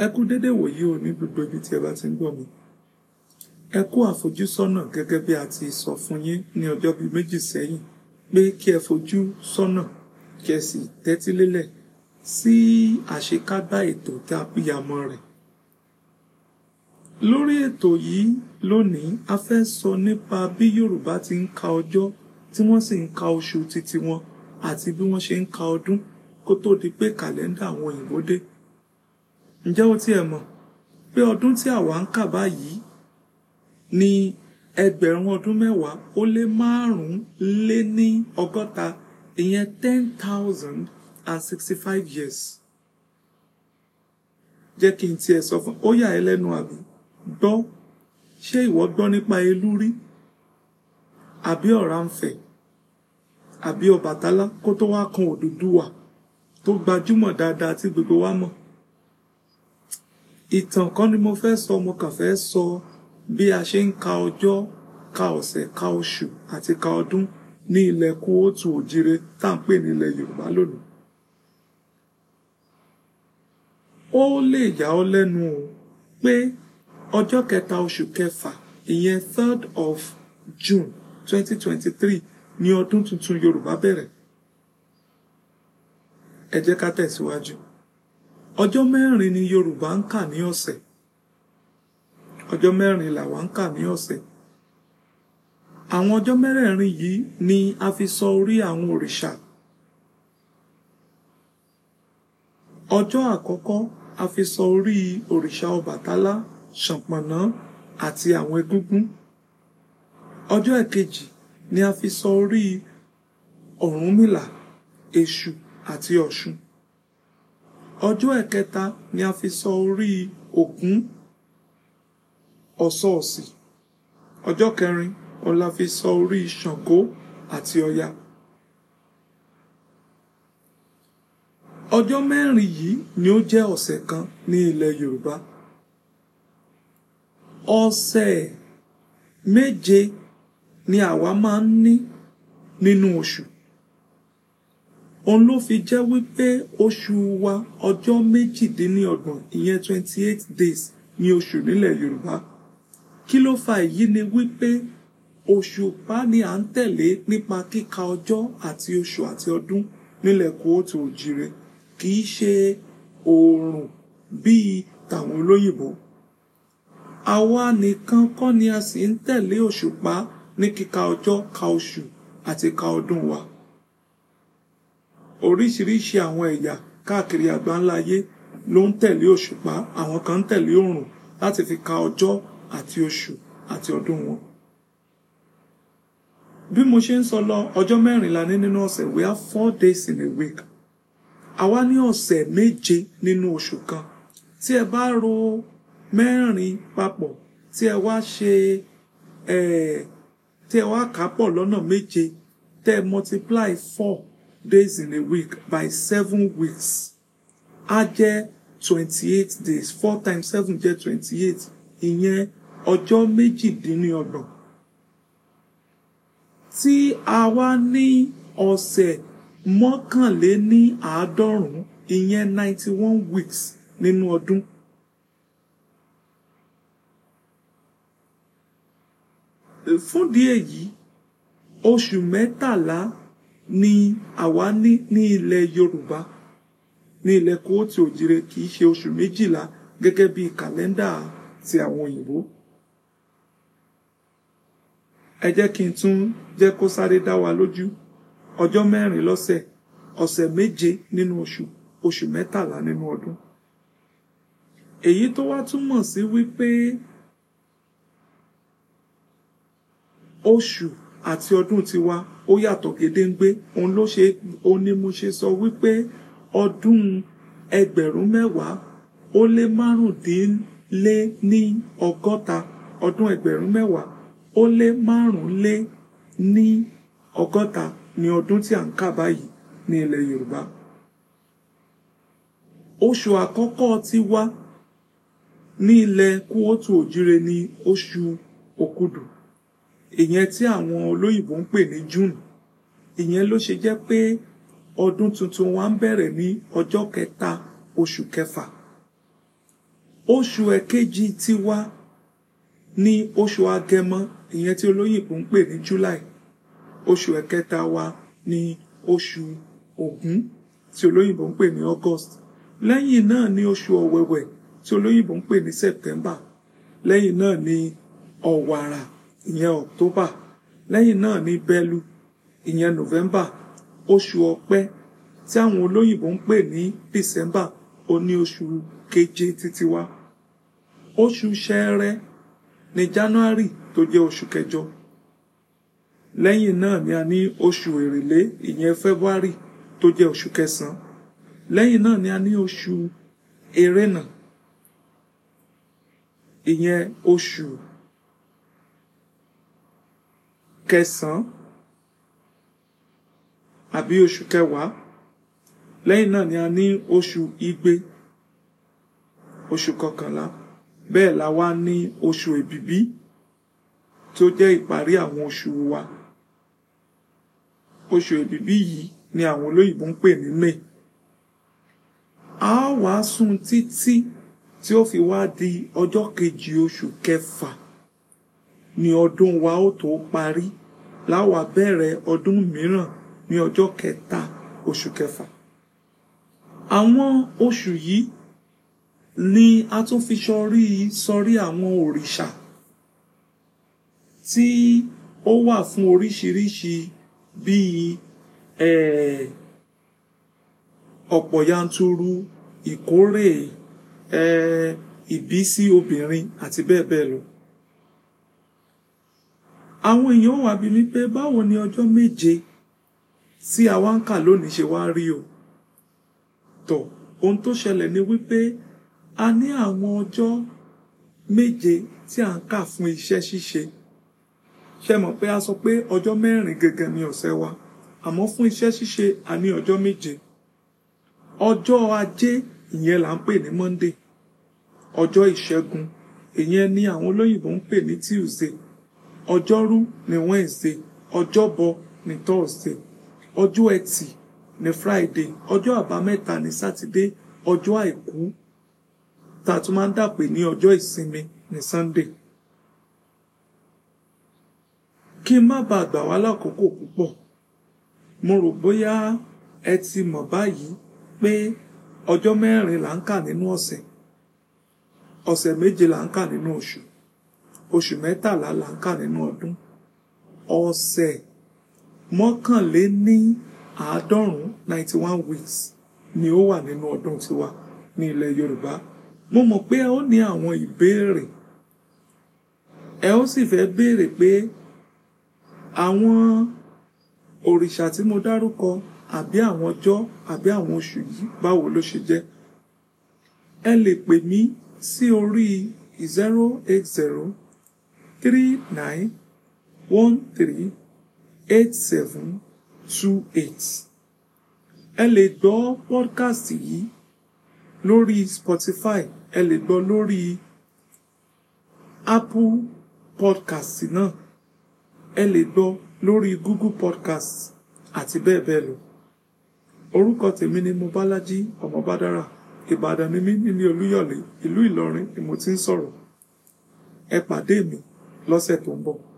ẹ kú dédé wòyí o ní gbogbo ibi tí ẹ bá ti ń gbọ́ mi ẹ kú àfojúsọ́nà gẹ́gẹ́ bí a ti sọ fún yín ní ọjọ́ bíi méjì sẹ́yìn pé kí ẹ fojú sọ́nà kí ẹ sì tẹ́tí lélẹ̀ sí àṣekágbá ètò tá a pìyàmọ́ rẹ̀ lórí ètò yìí lónìí a fẹ́ sọ nípa bí Yorùbá ti ń ka ọjọ́ tí wọ́n sì ń ka oṣù títí wọn àti bí wọ́n ṣe ń ka ọdún kó tó di pé kàlẹ́ndà àwọn òyìnbó dé ǹjẹ́ o tiẹ̀ mọ̀ pé ọdún tí àwa ń kà báyìí ní ẹgbẹ̀rún ọdún mẹ́wàá ó lé márùn-ún lé ní ọgọ́ta ìyẹn ten thousand and sixty-five years jẹ́ kí n tiẹ̀ sọ fún ó yà ẹ́ lẹ́nu àbí gbọ́ ṣé ìwọ gbọ́ nípa elú rí àbí Ọ̀rànfẹ̀ àbí Ọbàtálá kó tó wá kan Odùduwà tó gbajúmọ̀ dáadáa tí gbogbo wa mọ̀ ìtàn kan ni mo fẹ́ sọ mo kàn fẹ́ sọ bí a ṣe ń ka ọjọ́ ka ọ̀sẹ̀ ka oṣù àti ka ọdún ní ilẹ̀ kóòtù òjire tá à ń pè ní ilẹ̀ Yorùbá lónìí ó lè yà ọ́ lẹ́nu o pé ọjọ́ kẹta oṣù kẹfà ìyẹn third of June twenty twenty three ní ọdún tuntun Yorùbá bẹ̀rẹ̀ ẹ jẹ́ ká tẹ̀síwájú ọjọ́ mẹ́rin ni Yorùbá ń kà ní ọ̀sẹ̀ ọjọ́ mẹ́rin làwa ń kà ní ọ̀sẹ̀ àwọn ọjọ́ mẹ́rẹ̀ẹ̀rin yìí ni a fi sọ orí àwọn òrìṣà ọjọ́ àkọ́kọ́ a fi sọ orí òrìṣà Ọbàtálá Ṣànpọ̀nná àti àwọn egúngún ọjọ́ ẹ̀kejì ni a fi sọ orí Ọ̀rúnmìlà Èṣù àti Ọ̀ṣun ọjọ́ ẹ̀kẹta ni a fi sọ orí Ògún Ọ̀ṣọ̀ọ̀sì ọjọ́ kẹrin òun la fi sọ orí Ṣàngó àti Ọya ọjọ́ mẹ́rin yìí ni ó jẹ́ ọ̀sẹ̀ kan ní ilẹ̀ Yorùbá ọ̀sẹ̀ méje ni àwa máa ń ní nínú oṣù òun ló fi jẹ́ wípé oṣù wa ọjọ́ méjìdínlọ́gbọ̀n ìyẹn twenty eight days ní oṣù nílẹ̀ Yorùbá kí ló fa èyí ni wípé òṣùpá ni à ń tẹ̀lé nípa kíka ọjọ́ àti oṣù àti ọdún nílẹ̀ kóòtù òjire kì í ṣe oòrùn bíi tàwọn olóyìnbó àwa nìkan kọ́ ni a sì ń tẹ̀lé òṣùpá ní kíka ọjọ́ ka oṣù àti ka ọdún wa oríṣiríṣi àwọn ẹ̀yà káàkiri àgbáńlá ayé ló ń tẹ̀lé òṣùpá àwọn kan ń tẹ̀lé òrùn láti fi ka ọjọ́ àti oṣù àti ọdún wọn. bí mo ṣe ń sọ lọ ọjọ́ mẹ́rin la ní nínú ọ̀sẹ̀ we have four days in a week. àwa ní ọ̀sẹ̀ méje nínú oṣù kan tí ẹ bá ro mẹ́rin papọ̀ tí ẹ wá ṣe tí ẹ wá kà á pọ̀ lọ́nà méje tẹ́ ẹ multiply four days in a week by seven weeks á jẹ́ twenty-eight days four times seven jẹ́ twenty-eight ìyẹn ọjọ́ méjìdínlọ́gbọ̀n tí a wá ní ọ̀sẹ̀ mọ́kànléní àádọ́rùn-ún ìyẹn ninety one weeks nínú ọdún. fúndìí èyí oṣù mẹ́tàlá ni àwa ní ní ilẹ̀ Yorùbá ní ilẹ̀ kóòtù òjire kì í ṣe oṣù méjìlá gẹ́gẹ́ bí kàlẹ́ndà ti àwọn òyìnbó. ẹ jẹ́ kí n tún jẹ́ kó sáré dá wa lójú ọjọ́ mẹ́rin lọ́sẹ̀ ọ̀sẹ̀ méje nínú oṣù oṣù mẹ́tàlá nínú ọdún. èyí tó wá túmọ̀ sí wípé oṣù àti ọdún tiwa ó yàtọ̀ gédéǹgbé òun ló ṣe òun ni mo ṣe sọ wípé ọdún ẹgbẹ̀rún mẹ́wàá ó lé márùndínlé ní ọgọ́ta ọdún ẹgbẹ̀rún mẹ́wàá ó lé márùnlé ní ọgọ́ta ní ọdún tí à ń kà báyìí ní ilẹ̀ Yorùbá oṣù àkọ́kọ́ tiwa ní ilẹ̀ kóòtù òjire ní oṣù òkúdù ìyẹn tí àwọn olóyìnbó ń pè ní June ìyẹn ló ṣe jẹ́ pé ọdún tuntun wa ń bẹ̀rẹ̀ ní ọjọ́ kẹta oṣù kẹfà oṣù ẹ̀kejì tiwa ní oṣù agẹmọ ìyẹn tí olóyìnbó ń pè ní july oṣù ẹ̀kẹta wa ní oṣù ògún tí olóyìnbó ń pè ní august lẹ́yìn náà ní oṣù ọ̀wẹ̀wẹ̀ tí olóyìnbó ń pè ní september lẹ́yìn náà ní ọ̀wàrà ìyẹn october lẹ́yìn náà ní bẹ́lú ìyẹn november oṣù ọ̀pẹ tí àwọn olóyìnbó ń pè ní december ó ní oṣù keje títí wá oṣù ṣẹẹrẹ ní january tó jẹ́ oṣù kẹjọ lẹ́yìn náà ni a ní oṣù èrèlé ìyẹn february tó jẹ́ oṣù kẹsàn-án lẹ́yìn náà ni a ní oṣù erénà ìyẹn oṣù kẹsàn-án àbí oṣù kẹwàá lẹ́yìn náà ni a ní oṣù igbe oṣù kọkànlá bẹ́ẹ̀ la wá ní oṣù èbìbí tó jẹ́ ìparí àwọn oṣù wa oṣù èbìbí yìí ni àwọn olóyìnbó ń pè ní may a wá sùn títí tí ó fi wá di ọjọ́ kejì oṣù kẹfà ni ọdún wa ó tó parí láwa bẹ̀rẹ̀ ọdún mìíràn ní ọjọ́ kẹta oṣù kẹfà àwọn oṣù yìí ni a tún fi sọrí sọrí àwọn òrìṣà tí ó wà fún oríṣiríṣi bíi ọ̀pọ̀ yanturu ìkórè ìbísí obìnrin àti bẹ́ẹ̀ bẹ́ẹ̀ lọ. àwọn èèyàn wà bí mi pé báwo ni ọjọ́ méje tí a wá ń kà lónìí ṣe wá rí o. tọ̀ ohun tó ṣẹlẹ̀ ni wípé a ní àwọn ọjọ́ méje tí à ń kà fún iṣẹ́ ṣíṣe ṣe mọ̀ pé a sọ pé ọjọ́ mẹ́rin gẹ́gẹ́ ni ọ̀sẹ̀ wa àmọ́ fún iṣẹ́ ṣíṣe a ní ọjọ́ méje ọjọ́ ajé ìyẹn là ń pè ní monday ọjọ́ ìṣẹ́gun ìyẹn ni àwọn olóyìnbó ń pè ní tuesday ọjọ́rú ní wednesday ọjọ́bọ ní thursday ọjọ́ ẹtì ní friday ọjọ́ àbámẹ́ta ní saturday ọjọ́ àìkú tá a tún máa ń dàpè ní ọjọ́ ìsinmi ní sunday kí n má bàa gbà wá lákòókò púpọ̀ mo rò bóyá ẹ ti mọ̀ báyìí pé ọjọ́ mẹ́rin là ń kà nínú ọ̀sẹ̀ ọ̀sẹ̀ méje là ń kà nínú oṣù oṣù mẹ́tàlá là ń kà nínú ọdún ọ̀sẹ̀ mọ́kànléní àádọ́rùn-ún ninety one weeks ni ó wà nínú ọdún tiwa ní ilẹ̀ Yorùbá mo mọ̀ pé ẹ ó ní àwọn ìbéèrè ẹ ó sì fẹ́ béèrè pé àwọn òrìṣà tí mo dárúkọ àbí àwọn ọjọ́ àbí àwọn oṣù yìí báwo ló ṣe jẹ́ ẹ lè pè mí sí orí zero eight zero three nine one three eight seven two eight ẹ lè gbọ́ podcast yìí lórí Spotify ẹ lè gbọ́ lórí Apple podcast náà ẹ lè gbọ́ lórí Google podcast àti bẹ́ẹ̀ bẹ́ẹ̀ lọ orúkọ tèmi ni Mobálájí ọmọ Bádára Ìbàdàn ni mí nílé Olúyọ̀lé ìlú Ìlọrin ni mo ti ń sọ̀rọ̀ ẹ pàdé mi lọ́sẹ̀ tó ń bọ̀.